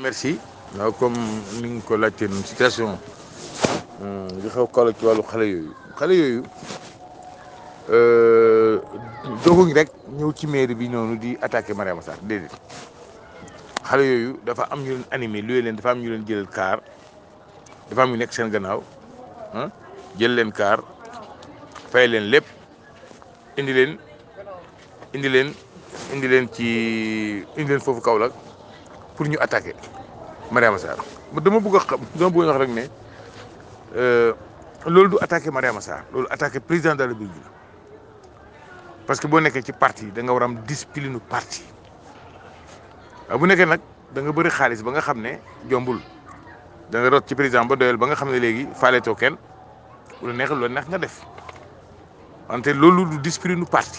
merci waaw comme ni nga ko laajtee noonu situation li xew Kaolack ci wàllu xale yooyu xale yooyu doguñ rek ñëw ci mairie bi noonu di attaqué Mariama Sarr déedéet xale yooyu dafa am ñu leen animé luye leen dafa am ñu leen jëlal kaar dafa am ñu nekk seen gannaaw ah jël leen kaar fay leen lépp indi leen indi leen indi leen ci indi leen foofu Kaolack pour ñu attaqué Mariama Sarr dama bëgg a xam dama bëgg a wax rek ne loolu du attaqué Mariama Sarr loolu attaqué président de la République la parce que boo nekkee ci parti da nga war a am discipline parti waaw bu nekkee nag da nga bëri xaalis ba nga xam ne jombul da nga rot ci président ba doyal ba nga xam ne léegi faaleetoo kenn lu neex lu neex nga def wante loolu du discipline parti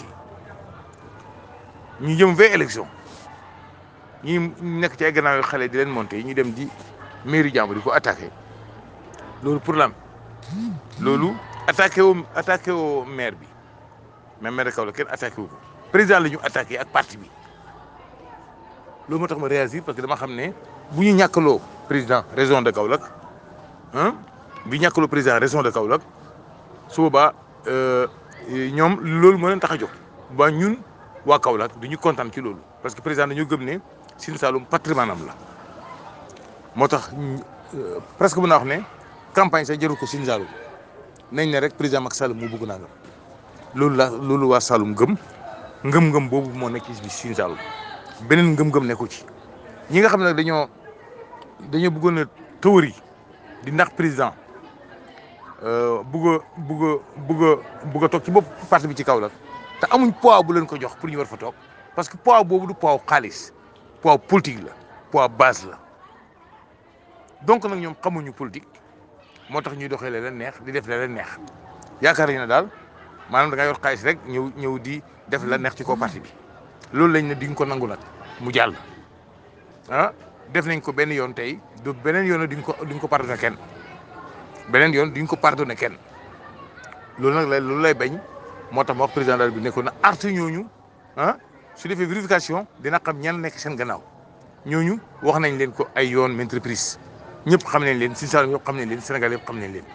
ñu jëm vingt élection ñi nekk ci ay gannaaw yu xale di leen monté ñu dem di mairie jàmbur di ko attaqué loolu pour lam loolu attaqué woo attaqué woo maire bi même maire de Kaolack kenn attaqué wu ko président la ñu attaqué ak parti bi loolu moo tax ma réagir parce que dama xam ne bu ñu ñàkkaloo président région de Kaolack ah bu ñu ñàkkaloo président région de Kaolack su boobaa ñoom loolu moo leen tax a jóg ba ñun waa Kaolack du ñu kontaan ci loolu parce que président dañoo gëm ne Sine Saloum patrimoine am la moo tax presque mën naa wax ne campagne sax jëru ko Sine Saloum nañ ne rek président Macky Sall moo bëgg naa nga loolu la loolu waa Saloum gëm ngëm-ngëm boobu moo nekk ci Sine Saloum beneen ngëm-ngëm nekku ci ñi nga xam ne dañoo dañoo bëggoon a théorie di ndax président bugg a bugg a bugg a bugg a toog ci bopp parti bi ci Kaolack te amuñ poids bu leen ko jox pour ñu war fa toog parce que poids boobu du poids xaalis poids politique la poids base la donc nag ñoom xamuñu politique moo tax ñuy doxee leen neex di def leen neex yaakaar nañu ne daal maanaam da nga yor xaalis rek ñëw ñëw di def la neex ci kaw parti bi loolu lañ ne di nga ko nangu nag mu jàll ah def nañ ko benn yoon tey du beneen yoon di nga ko di nga ko pardonné kenn beneen yoon di nga ko pardonné kenn loolu nag lay loolu lay bañ moo tax ma wax président daal bi nekkoon na artu ñooñu ah su defee vérification dina xam ñan nekk seen gannaaw ñooñu wax nañ leen ko ay yoon entreprise ñëpp xam nañ leen Sine Saloum yëpp xam nañ leen Sénégal yëpp xam nañ leen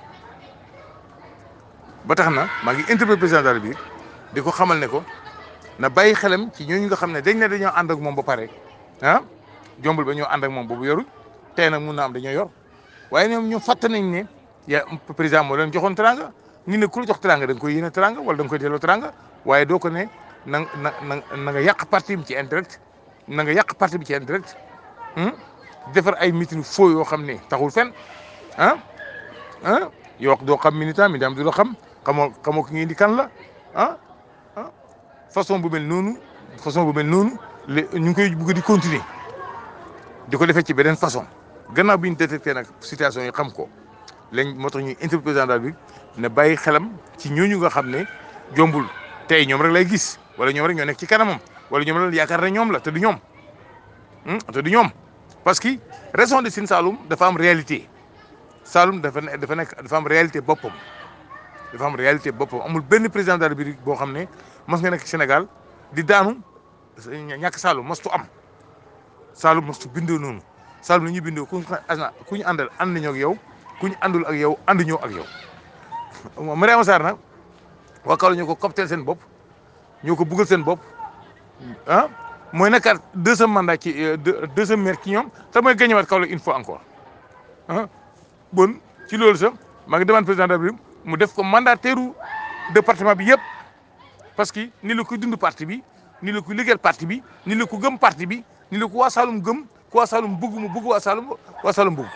ba tax na maa ngi interpellé président daal bi di ko xamal ne ko na bàyyi xelam ci ñooñu nga xam ne dañ ne dañoo ànd ak moom ba pare ah jombul ba ñoo ànd ak moom boobu yorul tey nag mun na am dañoo yor waaye ñoom ñoom fàtte nañ ne ya président moo leen joxoon teranga ñu ne ku la jox teranga da nga koy yéene teranga wala da nga koy delloo teranga waaye doo ko ne na na na na nga yàq parti bi ci indirect na nga yàq parti bi ci indirect defar ay meeting faux yoo xam ne taxul fen ah ah yoo doo xam militant mi daam du la xam xamoo xamoo ki ngeen di kan la ah ah façon bu mel noonu façon bu mel noonu le ñu ngi koy bëgg di continuer di ko defee ci beneen façon gannaaw bi ñu détecté nag situation yi xam ko lañ moo tax ñuy interpellé président daal bi ne bàyyi xelam ci ñooñu nga xam ne jombul tey ñoom rek lay gis wala ñoom rek ñoo nekk ci kanamam wala ñoom rek yaakaar ne ñoom la te du ñoom te du ñoom parce que région de Sine Saloum dafa am réalité Saloum dafa ne dafa nekk dafa am réalité boppam dafa am réalité boppam amul benn président de la République boo xam ne mos nga nekk Sénégal di daanu ñàkk Saloum mostu am Saloum mostu bindoo noonu Saloum la ñuy bindoo ku ñu ku ñu àndal ànd nañoo ak yow ku ñu àndul ak yow ànd ñoo ak yow. Mariama Sarr nag waa Kaolack ñoo ko copteel seen bopp ñoo ko buggal seen bopp ah mooy nekkaat deuxième mandat ci deuxième maire ci ñoom te mooy gañewaat Kaolack une fois encore ah bon ci loolu sax maa ngi demande président de la République mu def ko mandataire département bi yëpp parce que ni la ko dund parti bi ni la ko liggéeyal parti bi ni la ko gëm parti bi ni la ko waa Saloum gëm ku waa Saloum bëgg mu bëgg waa Saloum waa Saloum bëgg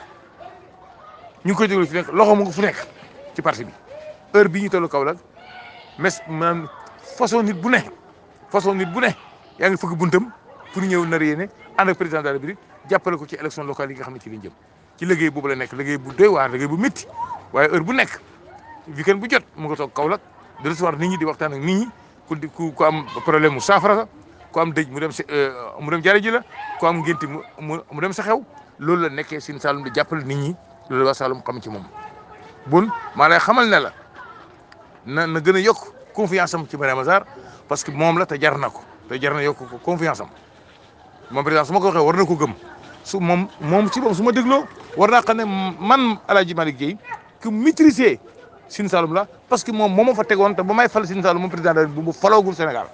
ñu ngi koy déglu fi nekk loxo mu ngi fu nekk ci parti bi heure bii ñu tollu Kaolack mes maanaam façon nit bu ne façon nit bu ne yaa ngi fëgg buntam pour ñëw nar yéene ànd ak président de la République jàppale ko ci élection locale yi nga xam ne ci lañ jëm ci liggéey boobu la nekk liggéey bu doy waar liggéey bu métti waaye heure bu nekk weekend bu jot mu nga toog Kaolack de recevoir nit ñi di waxtaan ak nit ñi ku di ku am problème mu saafara ku am dëj mu dem mu dem jaare ji la ku am ngénti mu mu dem sa xew loolu la nekkee Sine Saloum di jàppale nit ñi loolu waa Saloum xam ci moom bon maa lay xamal ne la na na gën a yokk confiance am ci Mariama Sarr parce que moom la te jar na ko te jar na yokk ko confiance am moom président su ma ko waxee war na ko gëm su moom moom ci boobu su ma dégloo war naa xam ne man El Hadj Malick Guèye ku maîtriser Sine Saloum la parce que moom moo ma fa tegoon te ba may fal Sine Saloum moom président de bu mu faloogul Sénégal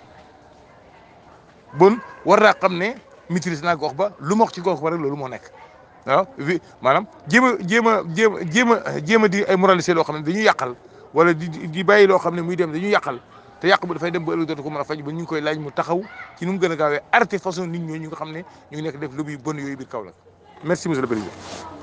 bon war naa xam ne maîtriser naa gox ba lu ma wax ci gox ba rek loolu moo nekk waaw vi maanaam jéem a jéem a jéem a jéem a jéem a di ay moralisé loo xam ne dañuy yàqal wala di di bàyyi loo xam ne muy dem dañuy yàqal te yàq bu dafay dem ba ëllëg dootu ko mën a faj ba ñu ngi koy laaj mu taxaw ci nu mu gën a gaawee arrêté façon nit ñooñu nga xam ne ñu ngi nekk def lu muy bon yooyu biir Kaolack merci monsieur le président